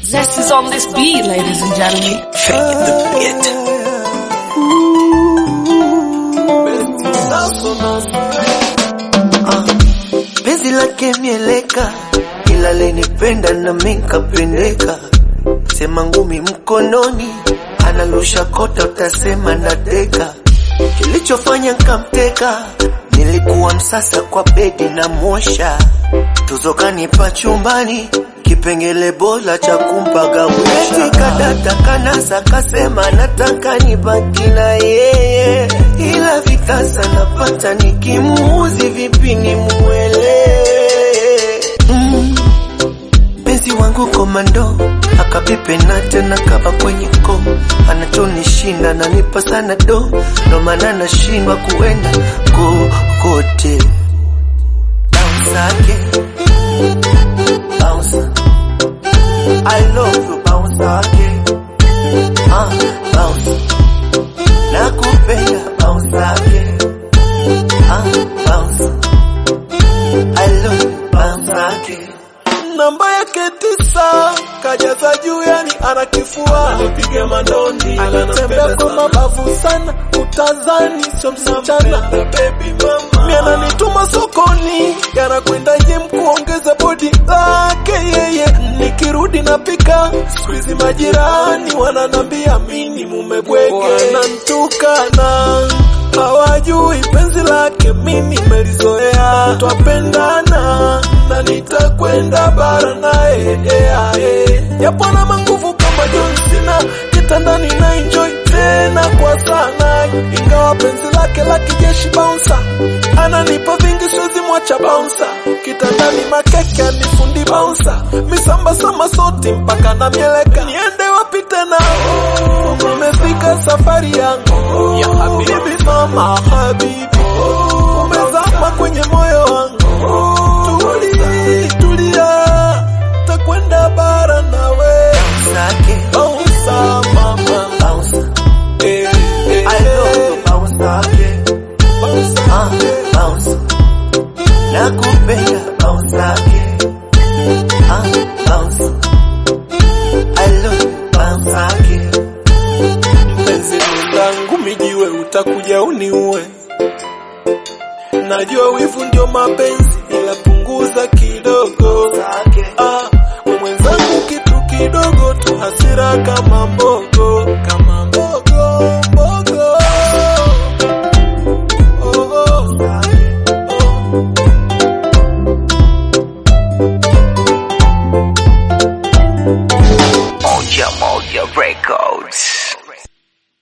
Zest is on this beat, ladies and gentlemen. Fake the beat. Penzi lake mieleka, ila lenipenda na minkapendeka. Sema ngumi mkononi, analusha kota, utasema nateka. Kilichofanya nkamteka, nilikuwa msasa kwa bedi na mosha. Tuzo kanipa chumbani, kipengele bora cha kumpagawisha. Kadata kanasa kasema nataka nibaki na yeye, ila vitasa napata nikimuuzi vipi nimuelewe mm. Penzi wangu komando akapipe na tena kava kwenye ko anachonishinda nanipa sana do ndo maana nashindwa kuenda kokote bounce again bounce I love you bounce again ah bounce nakupenda bounce again ah bounce I love you bounce again namba yake tisa kajaza juu yani anakifua anapiga mandondi anatembea kwa mabavu sana utazani sio msichana mi ananituma sokoni yanakwenda jem kuongeza bodi lake yeye nikirudi napika skuizi majirani wananambia mini mumebwege wanantukana hawajui penzi lake mimi melizoea twapendana na nitakwenda bara naye yeah, yeah. yapo na manguvu kama John Cena kitandani na enjoy tena kwa sana ingawa penzi lake la kijeshi bouncer ananipa vingi siwezi mwacha bouncer kitandani makeke anifundi bouncer misamba sama soti mpaka na mieleka niende wapi tena umefika safari yangu ya habibi mama habibi umezama kwenye moyo wangu tuli tulia takwenda bara nawe Sake, bouncer mama bounce eh, eh, I love you bounce again bouncer ah bounce nakupenda bounce again ah bounce I love you bounce again mpenzi langu mijiwe utakuja uniue najua wivu ndio mapenzi ila punguza kidogo Sake, ah, we mwenzangu kitu kidogo tu hasira kama mbogo kama mbogo mbogo oh, oh, oh. Moja Moja Records.